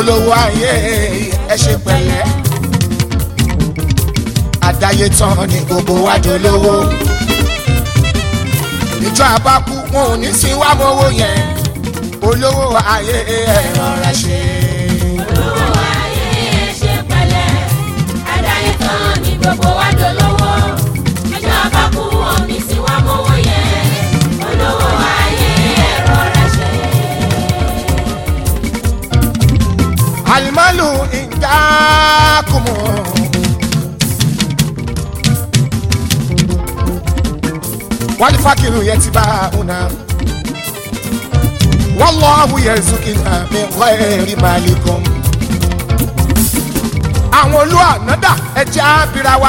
olówó ayé ẹ ṣe pẹ̀lẹ́ àdáyé tán ni gbogbo wa dolówó ìjọ àbákú wọn ò ní sí wá mọ́wó yẹn olówó ayé ẹ rọra ṣe. olówó ayé ẹ ṣe pẹ̀lẹ́ àdáyé tán ni gbogbo wa dolówó ìjọba kú omi sí wa mọ́wọ́ yẹn olówó ayé ẹ rọra ṣe. alimalu indakumu. wali fakiru yetiba una wallahu yazukina min ghairi malikum. àwọn olú ànádà ẹjẹ́ abira wa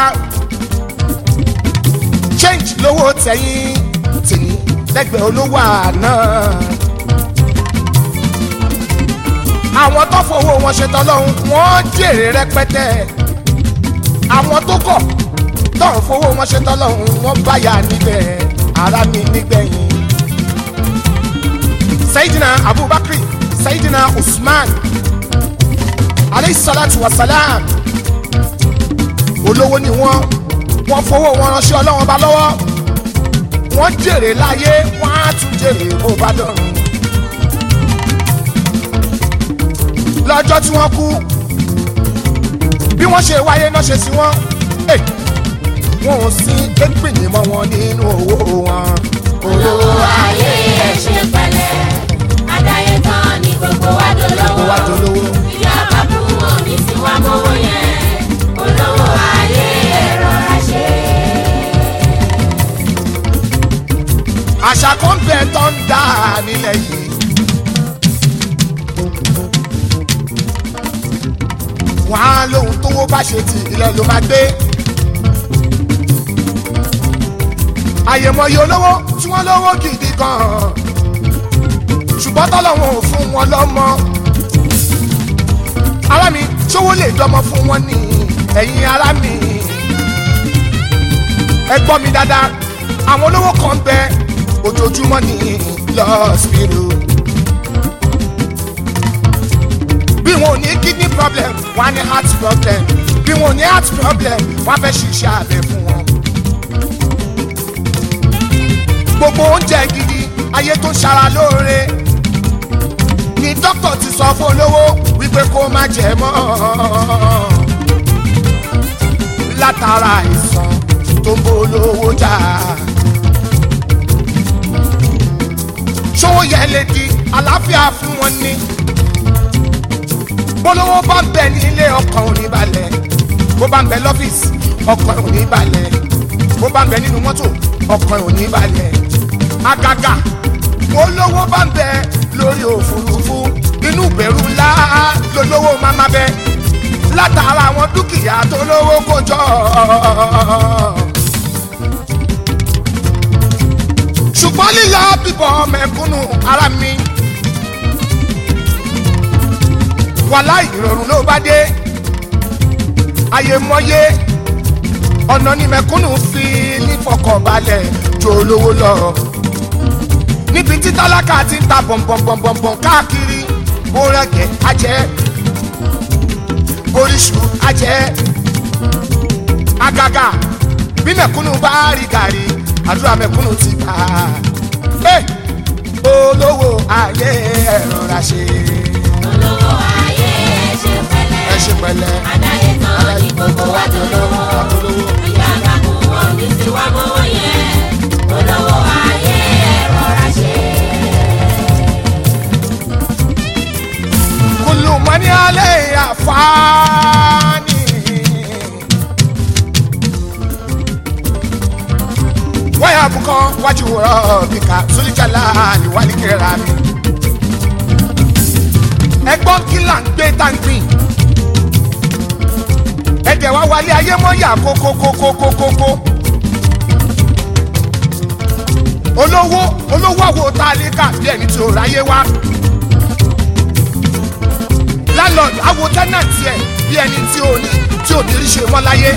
change lówó tẹ̀yìn tìní lẹ́gbẹ̀ẹ́ olówó àná àwọn tó fowó wọn ṣe tọ́lọ́hún wọ́n jèrè rẹpẹtẹ àwọn tó kọ̀ tó ń fowó wọn ṣe tọ́lọ́hún wọ́n báyà níbẹ̀ ara mi nígbẹ̀yìn. sayidina abubakar sayidina usman aleyhisalatu wasalam olówó ni wọ́n wọ́n fowó wọn ránṣẹ́ ọlọ́wọ́n bá lọ́wọ́ wọ́n jèrè láyé wọ́n á tún jèrè bó bá dọ̀rùn. lọ́jọ́ tí wọ́n kú bí wọ́n ṣe wáyé náà ṣe sí wọ́n eh, wọn ò sí égbìyìn mọ́ wọn nínú owó wọn. olówó ayé ẹ ṣe pẹ̀lẹ́ àdáyé tán ni gbogbo wa gbogbo wa dolówó dolówó. ìjọba kú omi sí wa mọ́wọ́ yẹn olówó ayé ẹ rọra ṣe. àṣà kan bẹ tó ń dà nílẹ̀ yìí. wọ́n á lóhun tówó bá ṣe ti ilẹ̀ ló máa gbé. àyèmọye olówó tí wọ́n lówó gidi gan-an ṣùgbọ́n tọ́lọ́wọ́n ò fún wọn lọ́mọ. ará mi ṣówó lè dọ́mọ fún wọn ní ẹ̀yìn ará mi. ẹ gbọ́ mi dáadáa àwọn olówó kan ń bẹ ojoojúmọ́ ní lọ́ọ̀sìpìrù. bí wọn ò ní kidney problem wọn á ní heart problem bí wọn ò ní heart problem wọn á fẹ́ ṣiṣẹ́ abẹ fún wọn. gbogbo oúnjẹ gidi ayé tó ń ṣara lóore ni dókítà ti sọ fún olówó wípé kó má jẹ mọ́ látara àìsàn tó ń bó olówó jà. ṣówó yẹn lè di àlàáfíà fún wọn ní. bólówó bá ń bẹ ní ilé ọkàn ò ní balẹ̀ bó bá ń bẹ lọ́fíìsì ọkàn ò ní balẹ̀ bó bá ń bẹ nínú mọ́tò ọkàn ò ní balẹ̀ àgàgà bólówó bá ń bẹ lórí òfurufú inú ìbẹ̀rù ńlá lólówó máa má bẹ látara àwọn dúkìá tó lówó kó jọ ṣùgbọ́n lílọ bíbọ̀ mẹ̀kúnnù ara mi. wàhálà ìrọ̀rùn ló bá dé àyèmọ́yé ọ̀nà ni mẹ̀kúnnù fi nífọkànbalẹ̀ jó olówó lọ. níbi tí tálákà ti ń ta bọ̀m̀bọ̀m̀bọ̀m̀bọ̀m káàkiri bó rẹ̀gẹ̀ ajẹ́ boríṣu ajẹ́ àgàgà bí mẹ̀kúnnù bá rí gàrí àdúrà mẹ̀kúnnù ti gbà á olówó ayé ẹ rọra ṣe olówó ayé ẹ ṣe ẹ pẹ̀lẹ́ ṣe pẹ̀lẹ́ àdáyé tán ni gbogbo wa dolówó ìjọba kú omi sí wa mọ́wọ́ yẹn olówó ayé ẹ rọra ṣe. kulu mani ale afani waya bukọ wájú rọ bíkà sulijala ni wàlí kẹra mi ẹgbọ́n kí là ń gbé táǹgbìn ẹ̀jẹ̀ wá wálé ayé mọ́ yà kókókókókókó olówó olówó àwo tá a lè kà bí ẹni tí ò ráyé wá landlord awo tenant yẹ bí ẹni tí ò ní tí ò ní rí ṣe mọ́ láyé.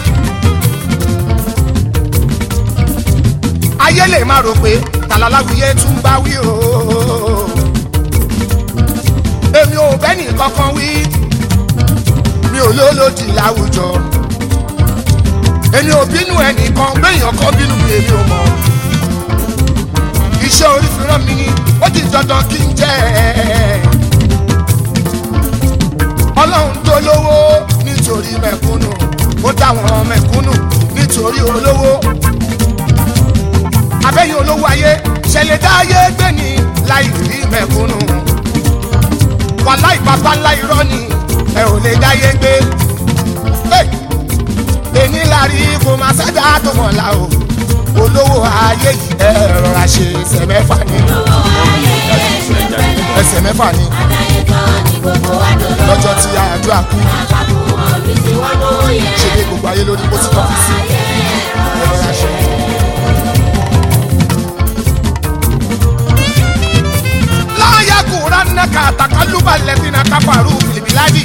ayé lè máa rò pé tàlàláwìyé tún bá wí o. èmi ò bẹ́ni kankan wí èmi ò lólòdì láwùjọ èmi ò bínú ẹnìkan béèyàn kan bínú mi èmi ò mọ̀ iṣẹ́ orí fi rán mi ní ó di dandan kí n jẹ́ ọlọ́run tó lówó nítorí mẹ̀kúnnù ó dáwọn mẹ̀kúnnù nítorí olówó abẹ́yìn olówó ayé ṣẹlẹ̀ dáyé gbé ní láì rí mẹ̀kúnnù wàláì bàbá ńlá irọ́ ni ẹ ò lè dáyé gbé èní lárí kò máa ṣáda tó mọ̀ la o olówó ayé yìí ẹ rọra ṣe ẹsẹ̀ mẹ́fà ní ẹsẹ̀ mẹ́fà ní lọ́jọ́ tí àjọ àkú ṣe dé gbogbo ayé lórí bó ti tọ́ fi sí ẹ rọra ṣe. láyà kúrán náà kà àtàkálùbà lẹ́sìn náà káfàrú fìlìbìláàdì.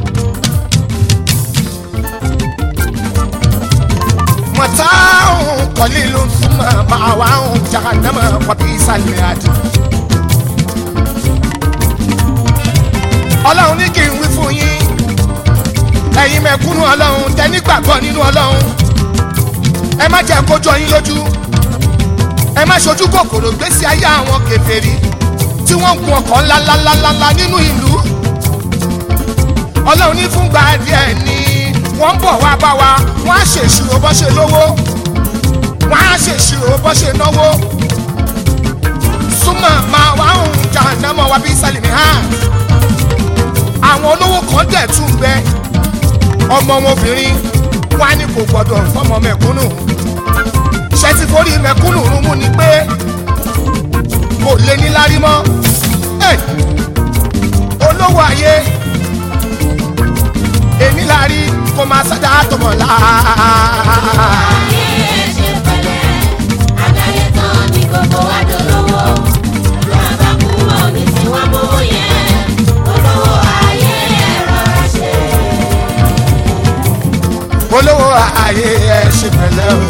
متاع قليل ثم مأواه جهنم وبئس المهاد. ọlọ́run ní kí n wí fún yín ẹ̀yin mẹ̀kúnnù ọlọ́run tẹ́ní gbàgbọ́ nínú ọlọ́run ẹ má jẹ́ kó jọ yín lójú ẹ má ṣojú kòkòrò gbésí ayé àwọn kèfèrí tí wọ́n ń gun ọkọ̀ ńláńláńláńlá nínú ìlú ọlọ́run ní fúngbà díẹ̀ ní wọ́n ń bọ̀ wá bá wa wọ́n á ṣèṣirò bọ́ ṣe lówó wọ́n á ṣèṣirò bọ́ ṣe náwó súnmọ́ máa wá ń jà námọ̀ wá bí sálìmì hàn àwọn olówó kan dẹ̀ tún bẹ ọmọ wọn obìnrin wọn á ní kò gbọdọ̀ fọmọ mẹ̀kúnnù ṣe ti forí mẹ̀kúnnù rún mú ni pé kò lé ní lárí mọ́ olówó ayé èmi la rí kó máa ṣáda tó mọ̀ la. olówó ayé ẹ ṣe pẹ̀lẹ́ o.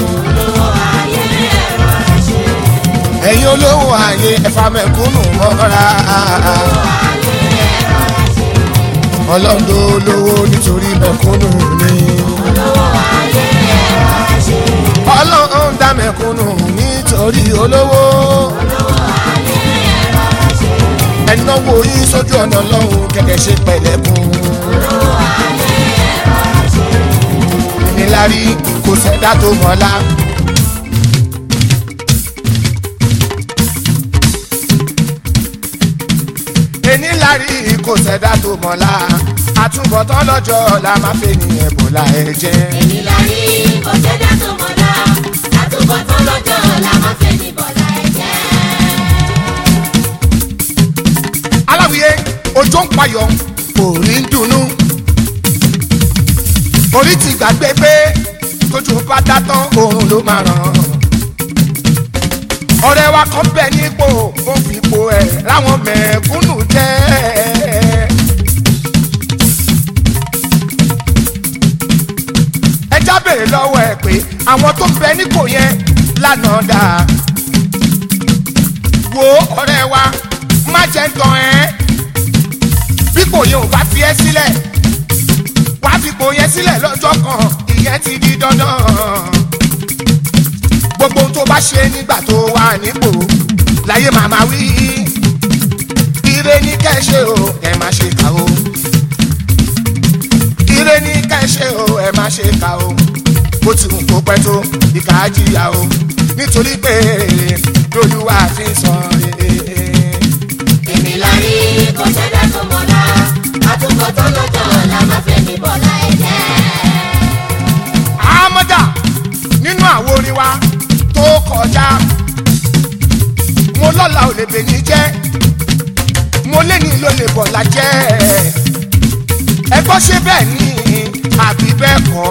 ẹ̀yin olówó ayé ẹ̀fà mẹ̀kúnnù mọ́ra. ọlọ́dún olówó nítorí mẹ̀kúnnù ni. ọlọ́run dá mẹ̀kúnnù nítorí olówó. ẹnáwó yín sójú ọ̀nà ọlọ́run kẹ̀kẹ́ ṣe pẹ̀lẹ́kùn. ìnílárí kò sẹ́dá tó mọ́lá. ìnílárí kò sẹ́dá tó mọ́lá. àtúbọ̀tán lọ́jọ́ ọ̀la máa fẹ́ ní ẹ̀bùlà ẹ̀jẹ̀. Ìnílárí kò sẹ́dá tó mọ̀lá, àtúbọ̀tán lọ́jọ́ ọ̀la máa fẹ́ ní bọ̀lá ẹ̀jẹ̀. aláwìyé òjò ń payọ̀ orí ń dunnú orí ti gbàgbé pé tójú bá dá tán oorun ló máa ràn ọ̀rẹ́ wa kan bẹ nípò ó fi ipò ẹ̀ láwọn mẹ̀kúnnù jẹ́ ẹ já bèrè lọ́wọ́ ẹ̀ pé àwọn tó bẹ nípò yẹn lánàá dáa wo ọ̀rẹ́ wa má jẹ́ tán ẹ́ bípò yẹn ò bá fi ẹ́ sílẹ̀ wá fipò yẹn sílẹ̀ lọ́jọ́ kan ìyẹn ti di dandan gbogbo ohun tó bá ṣe nígbà tó wà nípò láyé màmá wí ire ní kẹ́ ṣe o ẹ má ṣe kà o ire ní kẹ́ ṣe o ẹ má ṣe kà o bó ti wù kó pẹ́ tó ìkà á jìyà o nítorí pé lolúwa fi sọ rere. Ìnílárí kò sẹ́dá tó mọ̀lá, àtúbọ̀tán lọ́jọ́ ọ̀la máa fẹ́ ní bọ̀lá ẹ̀jẹ̀. àmọ́dá nínú àwo orin wa tó kọjá mo lọ́la ò lè bèyí jẹ́ mo léni ló lè bọ̀lá jẹ́ ẹ gbọ́ ṣé bẹ́ẹ̀ ni àbí bẹ́ẹ̀ kọ́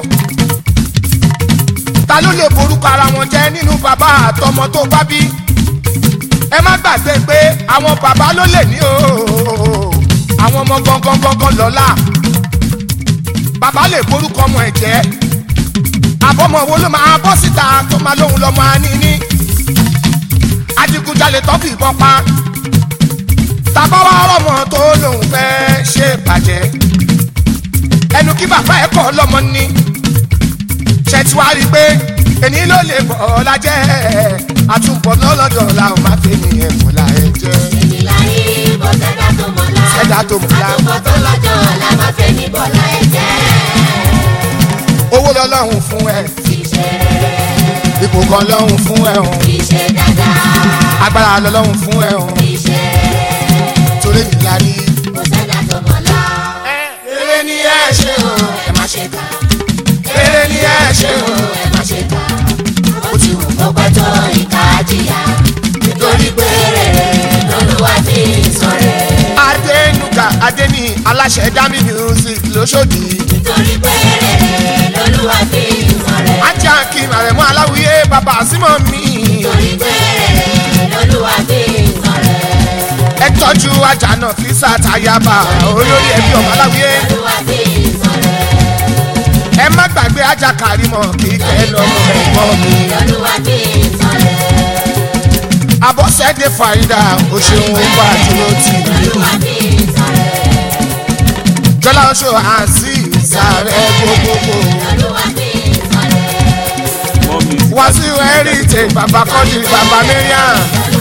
ta ló lè borúkọ ara wọn jẹ́ nínú bàbá àtọmọ tó bá bí ẹ má gbàgbé pé àwọn bàbá ló lè ní o àwọn ọmọ gangan gangan lọ́la bàbá lè borúkọ ọmọ ẹ̀ jẹ́ àbọ̀mọ̀ wo ló máa bọ́ síta tó máa lóhun lọ́ máa ní ní. adigunjalè tó fi ìbọn pa. tàbá wa rọ̀mọ̀ tó lóhun fẹ́ ṣe bàjẹ́. ẹ ẹnu kí bàbá ẹ̀ kọ́ lọ́mọ ni ṣe ti wá rí i pé èní ló lè bọ̀ ọ́ lájẹ́ àtúbọ̀ lọ́lọ́dọ̀ la ò máa fi ní ẹ̀fọ́ la ẹ̀ jẹ́. èmi la rí bó ṣẹ̀dá tó mọ̀lá. Ṣẹ̀dá tó mọ̀lá. àtúbọ̀ tó lọ́jọ́ ọ̀la máa fẹ́ ní bọ́lá ẹ̀ jẹ́. owó lọ́lọ́run fún ẹ kì í ṣe rere ipò kan lọ́run fún ẹ hàn kì í ṣe dáadáa agbára lọ́lọ́run fún ẹ hàn kì í ṣe rere torí mi la rí. bó ṣẹ̀dá tó mọ̀lá. eré ni ẹ ṣe o ẹ má ṣe kà eré ni ẹ ṣe o ẹ má ṣe kà ó ti wù kó pẹ́ tó ìka jìyà nítorí pé rere lolúwa fi ń sọ̀rẹ́. adénúgà adéní aláṣẹ dami music lóṣòdì nítorí pé rere lolúwa fi ń sọ̀rẹ́. ajá kí màrẹ̀mú aláwìyé bàbá símọ̀ mi nítorí pé rere lolúwa fi ń sọ̀rẹ́. ẹ tọ́jú ajá náà fi sàtàyàbà olórí ẹbí ọmọ aláwìyé lolúwa fi ń sọ̀rẹ́. ẹ má gbàgbé ajá kàrímọ̀ kíkẹ́ lọ́mọ ẹ̀gbọ́n mi lolúwa fi ń sọ̀rẹ́. abọ́sẹ̀dé fàyídà o ṣeun ó bá dúró tì í lolúwa fi ń sọ̀rẹ́. jọlá oṣù àǹsí ìsàrẹ̀ gbogbogbò lolúwa fi ń sọ̀rẹ́. More music. wá sí heritage bàbá kọ́dí bàbá mẹ́ríà